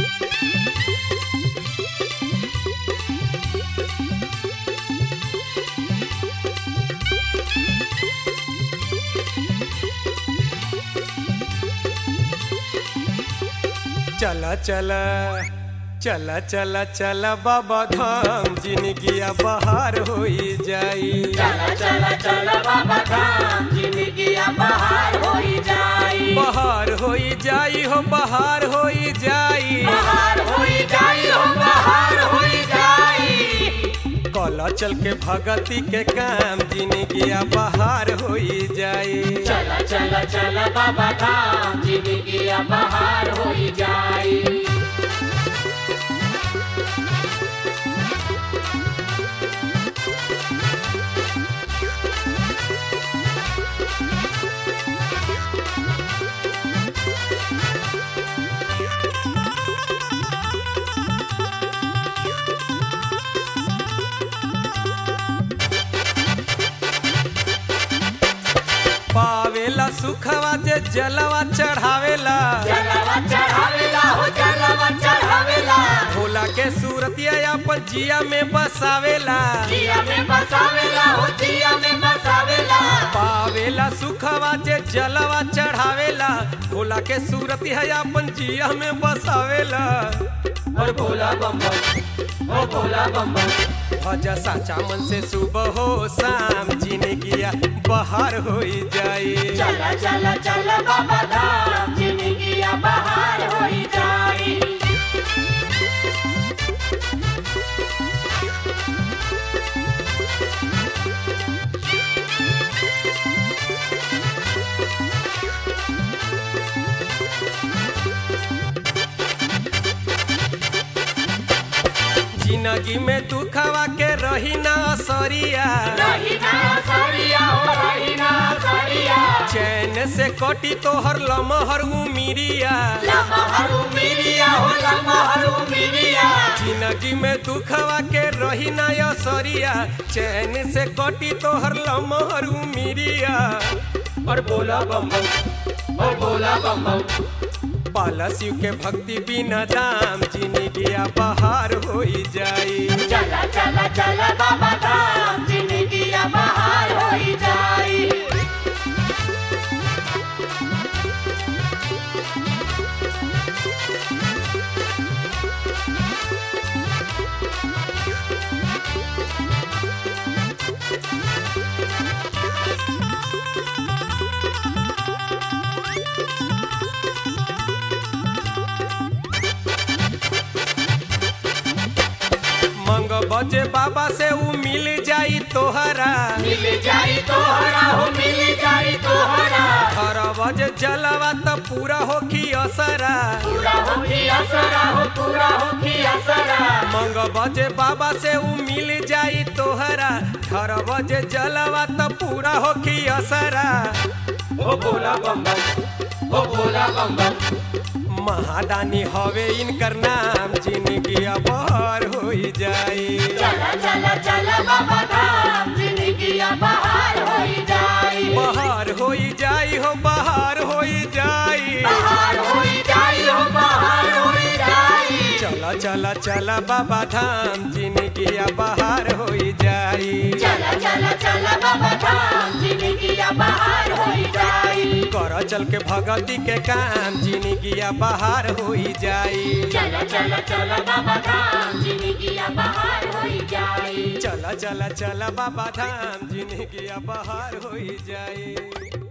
चला चला चला चला चला बाबा धाम जिनगिया बहार होई जाई चला चला चला बाबा धाम जिंदगी बहार होई जाई बहार होई जाई हो बहार होई जाई बहार होई जाई हो बहार होई जाई कला चल के भगती के काम जिनगिया बहार होई जाई चला चला चला बाबा धाम जिंदगी बहार होई जाई पावेला सुखवा जे जलवा चढ़ावेला जलवा चढ़ावेला हो जलवा चढ़ावेला भोला के सूरतिया अपन जिया में बसावेला जिया में बसावेला हो जिया में बसावेला पावेला सुखवा जे जलवा चढ़ावेला भोला के सूरत है अपन जिया में बसावेला और भोला बम बम ओ भोला बम बम भज साचा मन से सुबह हो शाम जीने किया बहार होई जाई चला चला चला बाबा धाम जिंदगी बहार होई जाई जिंदगी में दुखवा के रही ना असरिया रही ना सरिया हो रही ना सरिया चैन से कटी तोहर लमहर उमिरिया लमहरू मिरिया हो लमहरू मिरिया जिंदगी में दुखवा के रही ना असरिया चैन से कटी तोहर लमहर उमिरिया और बोला बम बम और बोला बम बम पाला शिव के भक्ति बिना दाम जिंदगी बहार होई जाई चला चला चला बाबा धाम जिंदगी बहार होई जाई मंग बजे बाबा से ऊ मिल जाई तोहरा मिल जाई तोहरा हो मिल जाई तोहरा हर बजे जलवा त पूरा होखी असरा पूरा हो की असरा हो पूरा हो की असरा मंग बजे बाबा से ऊ मिल जाई तोहरा हर बजे जलवा त पूरा होखी असरा ओ बोला बम बम ओ बोला बम बम महादानी हवे इनकर नाम जिंदगी बहार होई जाई चला चला चला बाबा धाम जिंदगी बहार होई जाई बहार होई जाई हो बहार होई जाई बहार होई जाई हो बहार होई जाई चला चला चला बाबा धाम जिंदगी बहार होई जाई चला चला चला बाबा धाम जिंदगी बहार होई जाई कर चल के भगती के काम जिंदगी बहार होई जाई चला चला चला बाबा धाम जिंदगी बहार होई जाई चला चला चला बाबा धाम जिंदगी बहार होई जाई